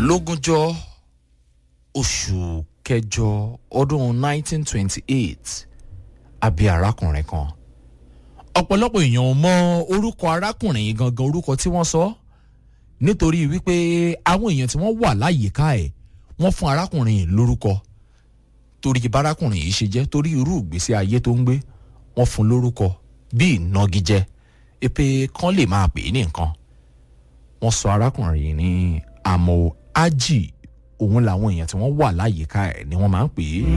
lógúnjọ́ oṣù kẹjọ ọdún 1928 àbí arákùnrin kan ọ̀pọ̀lọpọ̀ èèyàn ò mọ orúkọ arákùnrin yìí gangan orúkọ tí wọ́n sọ nítorí wípé àwọn èèyàn tí wọ́n wà láyìíká ẹ̀ wọ́n fún arákùnrin yìí lórúkọ torí bárákùnrin yìí ṣe jẹ́ torí irú ìgbésí ayé tó ń gbé wọ́n fún lórúkọ bíi ìnagijẹ èpè kan lè máa pè é ní nǹkan wọ́n sọ arákùnrin yìí ní àmọ́ ájì òun làwọn èèyàn tí wọ́n wà láyìíká ẹ̀ ni wọ́n máa ń pè é.